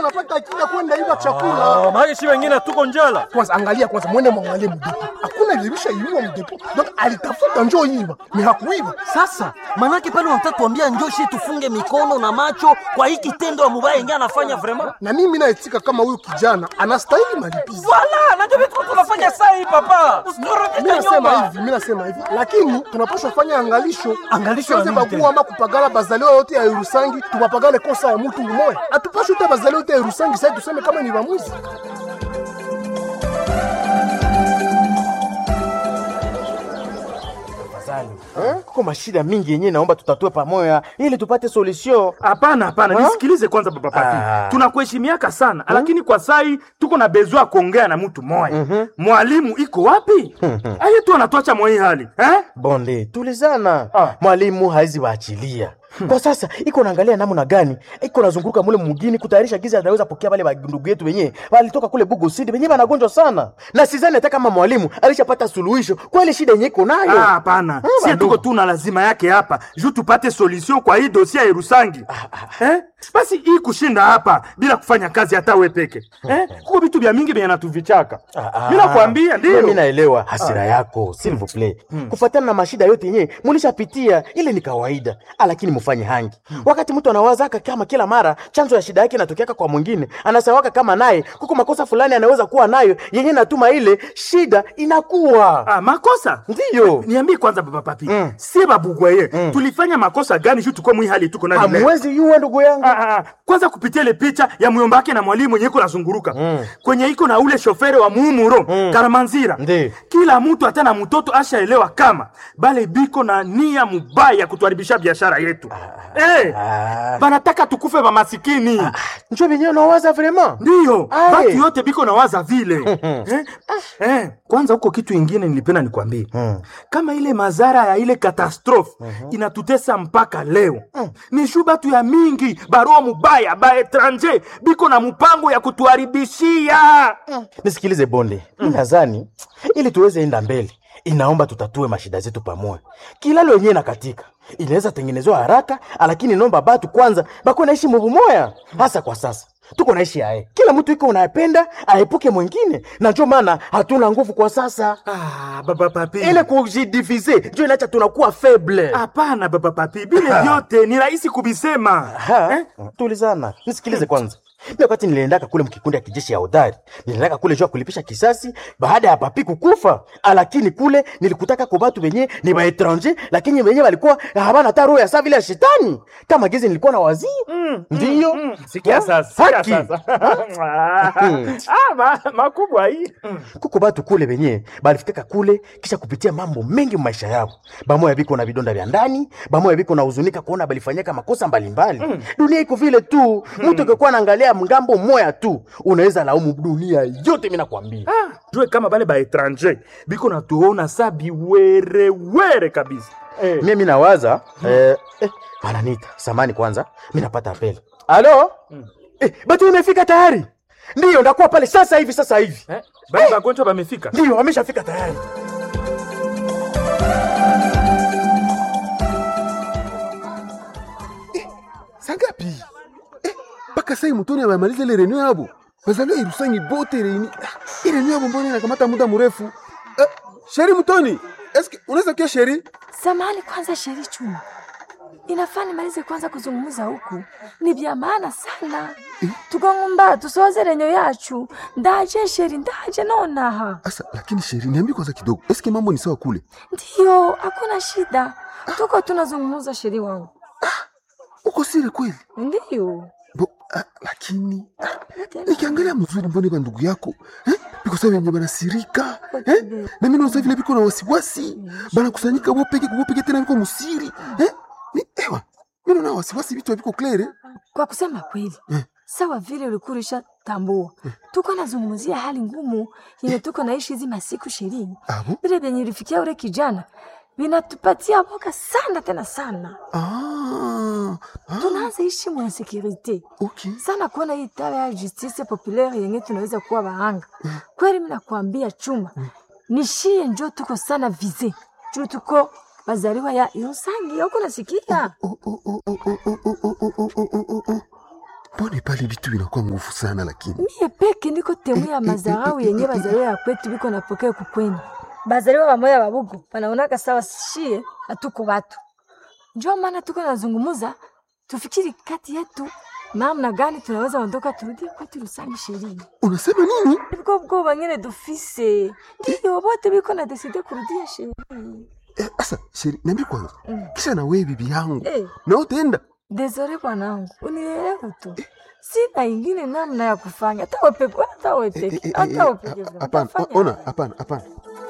anapata akili ya kwenda iba chakula. Ah, maana si wengine tuko njala. Kwanza angalia kwanza, mwende mwangalie mdepo, hakuna ilibisha iwiwa mdepo, donc alitafuta njoo iba ni hakuiba. Sasa manake pale wanataka tuambia njoshi tufunge mikono na macho kwa hii kitendo ya mubaya yenyewe anafanya vraiment. Na mimi naitika kama huyu kijana anastahili malipizi. Wala, najua vitu tunafanya saa hii papa. Mimi Usitorudishe nasema nyuma. hivi, mimi nasema hivi, lakini tunapaswa fanya angalisho, Angalisho ya Tusiweze nini bagua tena? ama kupagala bazaliwa yote ya Irusangi, tupapagale kosa ya mtu mmoja. Hatupaswi hata bazaliwa yote ya Irusangi sasa tuseme kama ni bamwizi. kuko mashida mingi yenyewe naomba tutatue pamoja ili tupate solution Hapana, hapana, Ha? nisikilize kwanza baba papi. Ah. Tunakuheshimiaka sana lakini kwa sai tuko na bezo ya kuongea na mtu moya. Mwalimu iko wapi? Aye tu anatuacha mwa hii hali eh? bonde tulizana Ah. mwalimu haizi waachilia kwa sasa iko naangalia namna gani iko nazunguruka mule mugini kutayarisha giza anaweza pokea wale wa ndugu yetu wenyewe walitoka kule bugo sidi wenyewe wanagonjwa sana na sidhani hata kama mwalimu alishapata suluhisho kwa ile shida yenyewe iko Ah, nayo hapana. Sie bandugu. tuko tu na lazima yake hapa juu tupate solution kwa hii dosia ya Irusangi. Eh? Basi hii kushinda hapa bila kufanya kazi hata we peke. Eh? Kuko vitu vya mingi vyenye natuvichaka. Mimi nakwambia mimi ndio. naelewa hasira yako s'il vous plaît kufuatana na mashida yote yenyewe mulishapitia ile ni kawaida Ah, lakini mufanye hangi wakati mtu anawazaka kama kila mara chanzo ya shida yake inatokeaka kwa mwingine anasawaka kama naye kuko makosa fulani anaweza kuwa nayo yenyewe natuma ile shida inakuwa Ah, makosa ndiyo niambie kwanza baba papi mm. sie babugwaye mm. tulifanya makosa gani juu tuko mwi hali tuko nayo leo? hamwezi yuwa ndugu yangu Ah, ah, ah. kwanza kupitia ile picha ya myomba wake na mwalimu mwenye iko nazunguruka mm. kwenye iko na ule shofere wa muumuro mm. karamanzira Ndi. kila mtu hata na mtoto ashaelewa kama bale biko na nia mubaya ya kutuharibisha biashara yetu eh, Ah. banataka tukufe bamasikini njo venyewe nawaza vraiment ndiyo Aye. batu yote biko na waza vile eh? Eh, kwanza huko kitu ingine nilipenda nikwambie kama ile madhara ya ile katastrofe inatutesa mpaka leo ni shu batu ya mingi barua mubaya ba etranger biko na mpango ya kutuharibishia nisikilize bonde mi nadhani ili tuweze enda mbele inaomba tutatue mashida zetu pamoja kilalo yenyewe na katika inaweza tengenezewa haraka lakini nomba batu kwanza bako naishi muvumoya hasa kwa sasa tuko naishi aye kila mtu iko unayependa aepuke mwingine na njo maana hatuna nguvu kwa sasa ah, baba papi ile kujidivize njo inacha tunakuwa faible hapana baba papi bile vyote ni rahisi kubisema Ha? tulizana nisikilize kwanza mi wakati niliendaka kule mkikundi ya kijeshi ya hodari niliendaka kule juu ya kulipisha kisasi baada ya papi kukufa lakini kule nilikutaka kwa batu wenye ni baetranger lakini wenye walikuwa habana hata roho ya saa vile ya shetani kama gizi nilikuwa na wazii ndiyo sikia Ha? sasa sikia Haki. sasa ah, ma, makubwa hii kuko batu kule wenye balifikaka kule kisha kupitia mambo mengi maisha yao bamoya biko na vidonda vya ndani bamoya biko na huzunika kuona balifanyaka makosa mbalimbali dunia iko vile tu mtu akikuwa naangalia mngambo moya tu unaweza laumu dunia yote mi nakwambia jue kama bale baetranger biko natuona sa biwerewere kabisa eh. mie mi nawaza eh, eh, bananita samani kwanza mi napata apeli alo eh, batu imefika tayari ndiyo ndakuwa pale sasa hivi sasa hivi Eh? bale bagonjwa bamefika ndiyo wameshafika tayari Sangapi? Eh, mpaka sai mutoni amemaliza ile reunion yabo. Bazaliwa Irusangi bote reuni. Ah, Ile reunion yabo mbona inakamata muda mrefu? Eh, Sheri Mutoni, eske unaweza kia Sheri? Samahani kwanza, Sheri Chuma, inafaa nimalize kwanza kuzungumza huku, ni vya maana sana tukangumba tusoze renyo yacu ndaje Sheri, ndaje nonaha. Asa, lakini Sheri, niambie kwanza kidogo. Eske mambo ni sawa kule? Ndiyo, hakuna shida, tuko tunazungumza Sheri wangu. Uko siri kweli? Ndiyo Bo, ah, lakini ah, nikiangalia mzuri mbona ba ndugu yako eh? biko sawa wenye banasirika eh? na mimi naona vile biko na wasiwasi banakusanyika wopeke wopeke tena biko musiri eh? ni ewa mimi naona wasiwasi vitu biko clear eh? kwa kusema kweli sawa vile ulikuwa ulishatambua tuko nazungumzia hali ngumu yenye tuko naishi hizi masiku ishirini Abo? vile vyenye ilifikia ule kijana vinatupatia boka sana tena sana Ah, ah, tunaanza ishi mwa insekurite okay. sana kuona hii tawa ya justice populaire yenye tunaweza kuwa bahanga kweli. Mimi nakwambia chuma nishie njo tuko sana vize juu tuko bazaliwa ya Irusangi huko nasikia Oh, oh, oh, oh, oh, oh, oh, oh, oh, oh, oh, oh, oh. mbone pale vitu vinakuwa nguvu sana lakini mie peke ndiko temu ya mazarau yenye bazaliwa ya kwetu biko napokea kukwenu bazaliwa bamoya babugu banaonaka sawa shie hatuko watu njo maana tuko nazungumuza tufikiri kati yetu namna gani tunaweza ondoka turudie kwetu Rusangi sherini unasema nini biko bwoba nyene dufise ndiyo bote biko na deside kurudia sherini Eh, asa sheri niambie kwanza kisha na wewe bibi yangu Eh. na utaenda Desore bwanangu, unielewe tu, sina ingine namna ya kufanya. Hata wewe peke, hata wewe Eh, eh, peke, eh, hata eh, wewe peke. ha- hapana utafanya o- ona nini? hapana hapana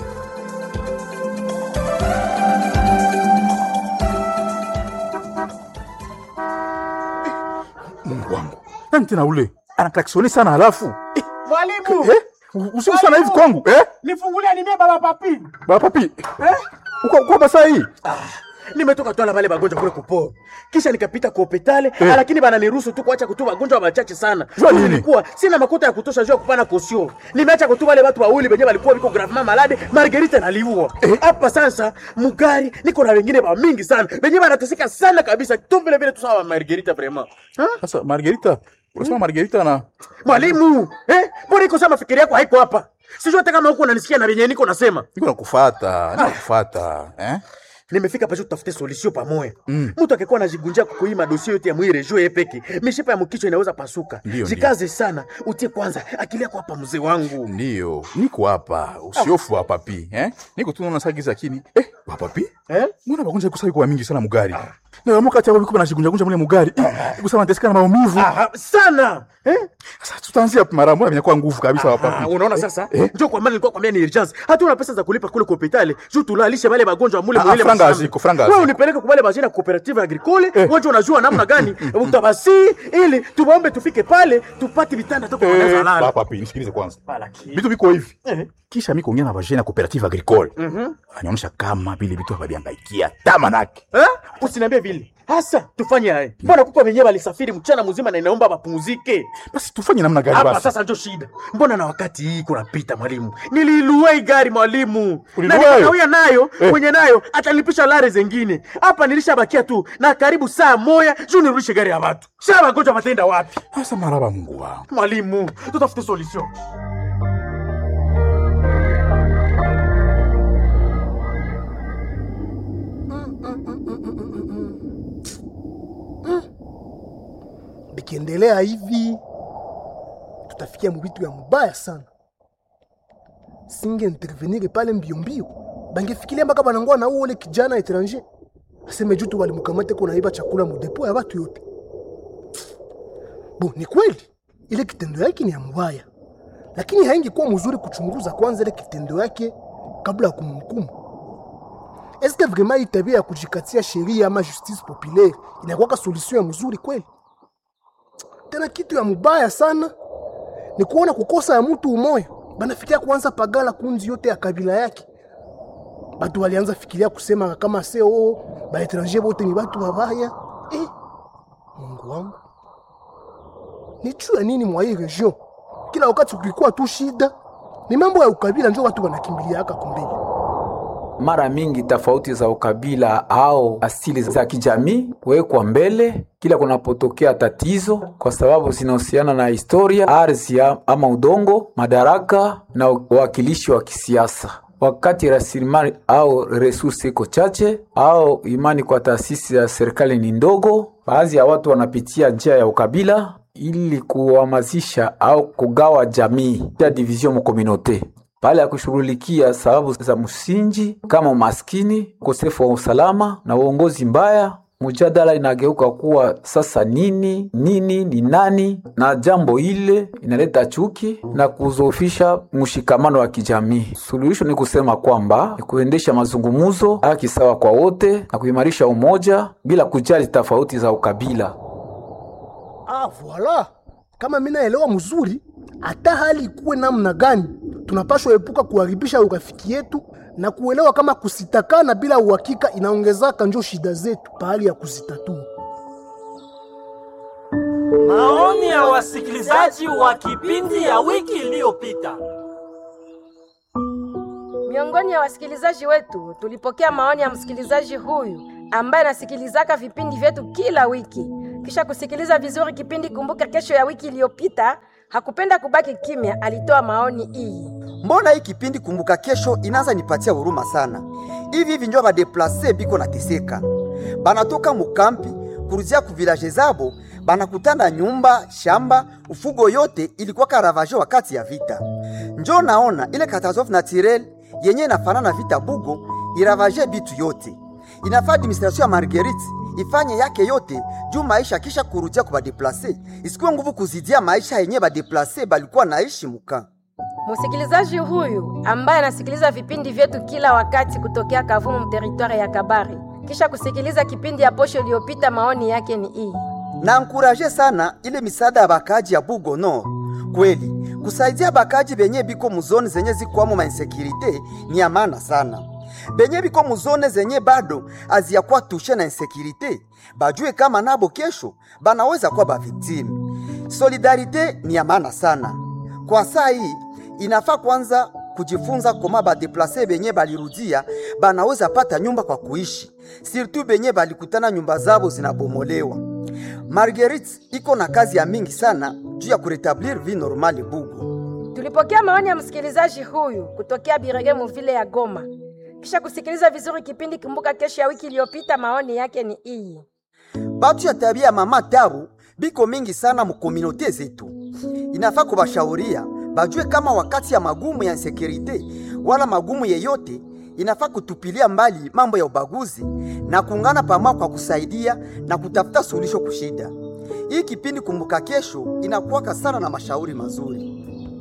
Mungu wangu, nani tena ule anaklaksoni sana halafu eh, Mwalimu, eh, usiku sana hivi kwangu eh? nifungulie nimie baba papi. Baba papi eh? uko uko hapa saa hii nimetoka twala vale bagonjwa kule kuporo kisha nikapita ku hopitale eh. lakini bananiruhusu tu kuacha kutu bagonjwa wachache sana Jua nini? nilikuwa sina makuta ya kutosha juu ya kupana kosio nimeacha kutu wale watu wawili wenye walikuwa viko gravement malade margerita naliua hapa sasa mugari niko na wengine ba mingi sana wenye wanateseka sana kabisa tu vile vile tu sawa margerita vraiment ha? sasa Margarita unasema Margarita na mwalimu eh mbona iko sama fikiri yako haiko hapa sijui hata kama huko unanisikia na venye niko nasema niko nakufuata nakufuata eh? nimefika pasho tutafute solution pamoja mm. mtu akikuwa anajigunjia kukuima dosie yote ya mwire juu peke mishipa ya mkichwa inaweza pasuka Ndio, jikaze sana utie kwanza akili yako hapa mzee wangu Ndio, niko hapa, usiofu wa papi eh? Niko tu naona sagiza kini eh, wa papi eh? mbona bagonja kusai kwa mingi sana mugari na wamoka hata wabiko banajigunja gunja mule mugari eh, kusema nateseka na maumivu Aha, sana eh? sasa tutaanzia mara moja vinakuwa nguvu kabisa wa Ah, papi unaona sasa eh? njo kwa maana nilikuwa kwambia ni urgence hata una pesa za kulipa kule kwa hospitali juu tulalishe wale magonjwa mule Ah, mwile franga mashamba. haziko, franga wewe haziko. unipeleke kwa wale bajina cooperative agricole eh. wewe unajua namna gani utabasi ili tuwaombe tufike pale tupate vitanda toka Eh, wanaweza wa lala papi nisikilize kwanza Lakini- vitu viko hivi Eh. kisha mi kuongea na vajena cooperative agricole anaonyesha kama vile vitu hawaviangaikia tamanake Eh? Usiniambie vile. Hasa tufanye haya. Mbona kuko wenyewe walisafiri mchana mzima na inaomba wapumzike. basi tufanye namna gani Hapa basi sasa ndio shida. Mbona na wakati hii kunapita mwalimu? Niliilua hii gari mwalimu. Na Uliilua nikakawia nayo, Eh. mwenye nayo atalipisha lare zingine. Hapa nilishabakia tu na karibu saa moja juu nirudishe gari ya watu. Sasa wagonjwa wataenda wapi? sasa maraba mungu wangu Mwalimu, tutafute solution. bikiendelea hivi tutafikia mubitu ya mubaya sana singe intervenir pale mbio mbio bangefikiria mpaka banangoa na uole kijana etranger aseme jutu walimukamate ko naiba chakula mudepo ya batu yote bo ni kweli ile kitendo yake ni ya mubaya lakini haingekuwa mzuri kuchunguza kwanza ile kitendo yake kabla ya kumhukumu eske vraiment hii tabia ya kujikatia sheria ama justice populaire inakuwaka solution ya mzuri kweli tena kitu ya mubaya sana ni kuona kukosa ya mtu umoya banafikiria kuanza pagala kunzi yote ya kabila yake batu walianza fikiria kusema kama se oo baetranger bote ni batu babaya eh, mungu wangu ni juu ya nini mwa hii region kila wakati kulikuwa tu shida ni mambo ya ukabila njo watu wanakimbiliaka kumbili mara mingi tofauti za ukabila au asili za kijamii huwekwa mbele kila kunapotokea tatizo, kwa sababu zinahusiana na historia, ardhi ama udongo, madaraka na uwakilishi wa kisiasa. Wakati rasilimali au resursi iko chache au imani kwa taasisi ya serikali ni ndogo, baadhi ya watu wanapitia njia ya ukabila ili kuhamasisha au kugawa jamii ya division mu communauté pale ya kushughulikia sababu za msingi kama umaskini, ukosefu wa usalama na uongozi mbaya. Mjadala inageuka kuwa sasa nini nini ni nani, na jambo ile inaleta chuki na kuzofisha mshikamano wa kijamii. Suluhisho ni kusema kwamba ni kuendesha mazungumzo, haki sawa kwa wote na kuimarisha umoja bila kujali tofauti za ukabila. Ah, voila. Kama mimi naelewa mzuri, hata hali ikuwe namna gani, tunapashwa epuka kuharibisha urafiki yetu na kuelewa kama kusitakana bila uhakika inaongezaka njo shida zetu pahali ya kuzitatua. Maoni ya wasikilizaji wa kipindi ya wiki iliyopita. Miongoni ya wasikilizaji wetu tulipokea maoni ya msikilizaji huyu ambaye anasikilizaka vipindi vyetu kila wiki. Kisha kusikiliza vizuri kipindi Kumbuka Kesho ya wiki iliyopita, hakupenda kubaki kimya, alitoa maoni hii. mbona hii kipindi kumbuka kesho inaanza nipatia huruma sana hivi hivi njo badeplase biko nateseka banatoka mukampi kuruzia ku vilaje zabo banakutana nyumba shamba ufugo yote ilikuwa karavaje wakati ya vita njo naona ile catastrophe naturel yenye inafanana vita bugo iravaje bitu yote inafaa administration ya marguerite ifanye yake yote juu maisha kisha kurudia ku badeplase isikuwe nguvu kuzidia maisha yenye badeplase balikuwa naishi muka Msikilizaji huyu ambaye anasikiliza vipindi vyetu kila wakati kutokea Kavumu teritwari ya Kabare, kisha kusikiliza kipindi ya posho iliyopita, maoni yake ni hii. na ankuraje sana ile misaada ya bakaji ya Bugo Nord. Kweli kusaidia bakaji benye biko muzone zenye zikwamo mainsekirite ni ya maana sana. Benye biko muzone zenye bado aziyakuwa tushe na insekirite, bajue kama nabo kesho banaweza kuwa baviktimu. Solidarite ni ya maana sana kwa saa hii. Inafaa kwanza kujifunza koma badeplase benye balirudia banaweza pata nyumba kwa kuishi, sirtu benye balikutana nyumba zabo zinabomolewa. Marguerite iko na kazi ya mingi sana juu ya kuretablir vie normale Bugo. Tulipokea maoni ya msikilizaji huyu kutokea Birege muvile ya Goma. Kisha kusikiliza vizuri kipindi Kumbuka Kesho ya wiki iliyopita, maoni yake ni hii. Batu ya tabia ya mama tabu biko mingi sana mukominote zetu. Inafaa kubashauria bajue kama wakati ya magumu ya insekurite wala magumu yeyote, inafaa kutupilia mbali mambo ya ubaguzi na kuungana pamoja kwa kusaidia na kutafuta suluhisho kushida. Hii kipindi Kumbuka Kesho inakuwaka sana na mashauri mazuri.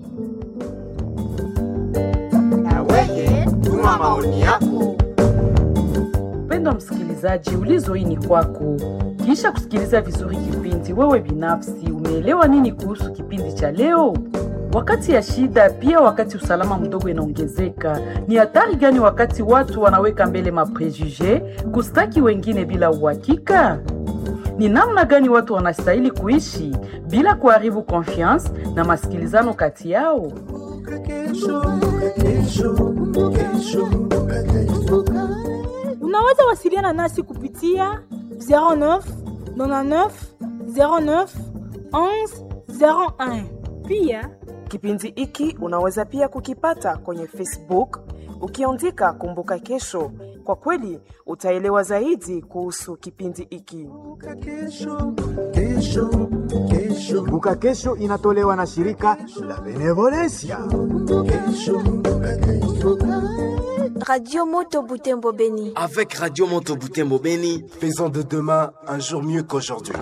Tuma maoni yako. Mpendwa msikilizaji, ulizo hii ni kwako. Kisha kusikiliza vizuri kipindi, wewe binafsi umeelewa nini kuhusu kipindi cha leo? Wakati ya shida, pia wakati usalama mdogo inaongezeka, ni hatari gani wakati watu wanaweka mbele maprejuge kustaki wengine bila uhakika? Ni namna gani watu wanastahili kuishi bila kuharibu confiance na masikilizano kati yao? Unaweza wasiliana nasi kupitia 09 99 09 11 01. Pia Kipindi hiki unaweza pia kukipata kwenye Facebook ukiandika Kumbuka Kesho. Kwa kweli utaelewa zaidi kuhusu kipindi hiki. Kumbuka Kesho inatolewa na shirika la Benevolencia. Radio Moto Butembo Beni. Avec Radio Moto Butembo Beni, Faisons de demain un jour mieux qu'aujourd'hui.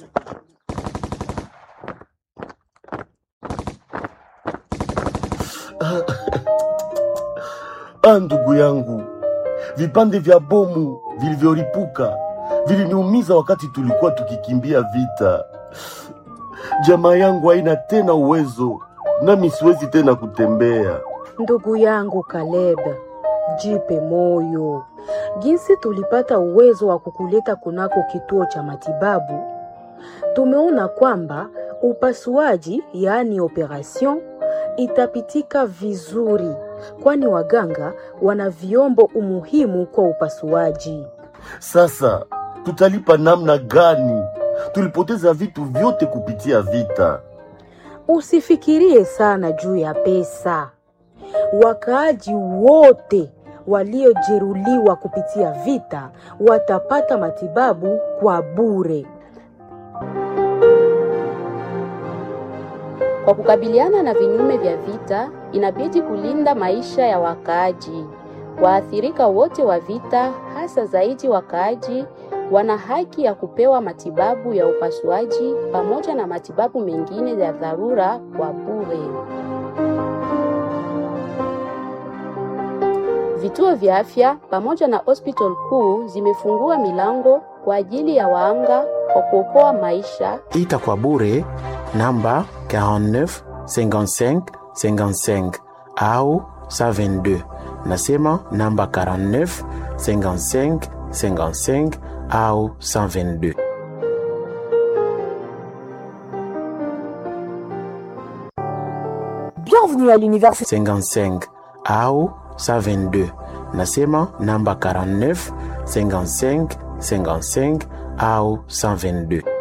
Ah, ndugu yangu, vipande vya bomu vilivyolipuka viliniumiza wakati tulikuwa tukikimbia vita. Jamaa yangu haina tena uwezo, nami siwezi tena kutembea. Ndugu yangu Kaleb, jipe moyo. Jinsi tulipata uwezo wa kukuleta kunako kituo cha matibabu, tumeona kwamba upasuaji, yaani operation, itapitika vizuri, kwani waganga wana vyombo umuhimu kwa upasuaji. Sasa tutalipa namna gani? Tulipoteza vitu vyote kupitia vita. Usifikirie sana juu ya pesa. Wakaaji wote waliojeruhiwa kupitia vita watapata matibabu kwa bure. Kwa kukabiliana na vinyume vya vita, inabidi kulinda maisha ya wakaaji. Waathirika wote wa vita, hasa zaidi wakaaji, wana haki ya kupewa matibabu ya upasuaji pamoja na matibabu mengine ya dharura kwa bure. Vituo vya afya pamoja na hospital kuu zimefungua milango kwa ajili ya waanga kwa kuokoa maisha ita kwa bure namba 49 55 55 au 122 nasema namba 49 55 55 au 122 bienvenue à l'université 55 au 122 nasema namba 49 55 55 au 122